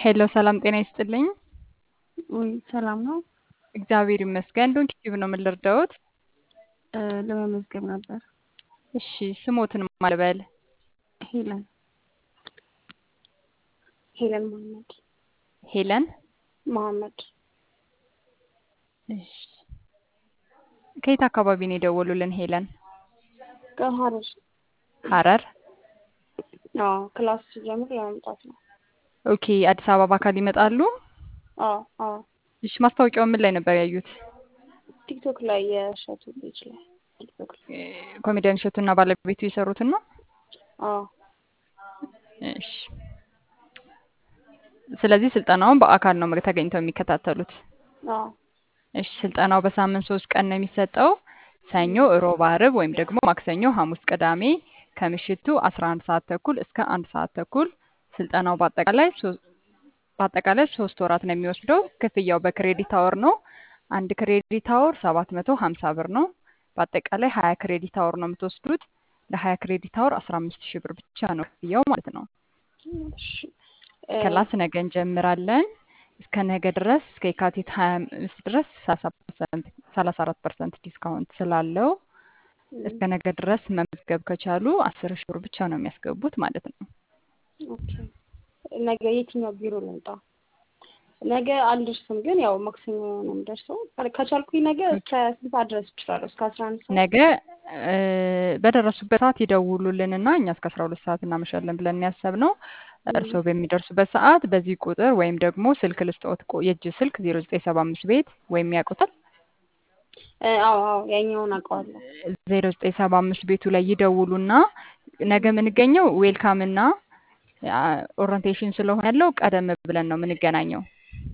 ሄሎ ሰላም ጤና ይስጥልኝ። ውይ ሰላም ነው። እግዚአብሔር ይመስገን። ዶንኪ ቲዩብ ነው የምንረዳዎት? እ ለመመዝገብ ነበር። እሺ ስሞትን ማልበል ሄለን ሄለን መሀመድ ሄለን። መሀመድ እሺ ከየት አካባቢ ነው የደወሉልን? ሄለን ከሀረር ሀረር። አዎ ክላስ ሲጀምር ለመምጣት ነው። ኦኬ አዲስ አበባ በአካል ይመጣሉ? አዎ አዎ እሺ ማስታወቂያው ምን ላይ ነበር ያዩት? ቲክቶክ ላይ የእሸቱ ልጅ ላይ ቲክቶክ ላይ እ ኮሜዲያን እሸቱና ባለቤቱ የሰሩትን ነው? አዎ እሺ ስለዚህ ስልጠናውን በአካል ነው ተገኝተው የሚከታተሉት? አዎ እሺ ስልጠናው በሳምንት ሶስት ቀን ነው የሚሰጠው። ሰኞ፣ እሮብ፣ አርብ ወይም ደግሞ ማክሰኞ፣ ሐሙስ፣ ቅዳሜ ከምሽቱ 11 ሰዓት ተኩል እስከ አንድ ሰዓት ተኩል ስልጠናው በአጠቃላይ ሶ- በአጠቃላይ ሶስት ወራት ነው የሚወስደው። ክፍያው በክሬዲት አወር ነው። አንድ ክሬዲት አወር 750 ብር ነው። በአጠቃላይ 20 ክሬዲት አወር ነው የምትወስዱት። ለ20 ክሬዲት አወር 15 ሺህ ብር ብቻ ነው ክፍያው ማለት ነው። እሺ እ ክላስ ነገ እንጀምራለን። እስከ ነገ ድረስ እስከ የካቲት 25 ድረስ 34 ፐርሰንት ዲስካውንት ስላለው እስከ ነገ ድረስ መመዝገብ ከቻሉ 10 ሺህ ብር ብቻ ነው የሚያስገቡት ማለት ነው። ኦኬ ነገ የትኛው ቢሮ ልምጣ? ነገ አልደርስም፣ ግን ያው ማክሰኞ ነው የምደርሰው። ከቻልኩኝ ነገ እስከ ስንት ሰዓት ድረስ እችላለሁ? እስከ አስራ አንድ ሰዓት ነገ እ በደረሱበት ሰዓት ይደውሉልንና እኛ እስከ 12 ሰዓት እናመሻለን ብለን ያሰብነው እርስዎ በሚደርሱበት ሰዓት በዚህ ቁጥር ወይም ደግሞ ስልክ ልስጥዎት፣ ቆ- የእጅ ስልክ 0975 ቤት ወይም ያውቁታል እ አዎ አዎ ያኛውን አውቀዋለሁ። 0975 ቤቱ ላይ ይደውሉና ነገ የምንገኘው ዌልካም እና ኦሪንቴሽን ስለሆነ ያለው ቀደም ብለን ነው የምንገናኘው።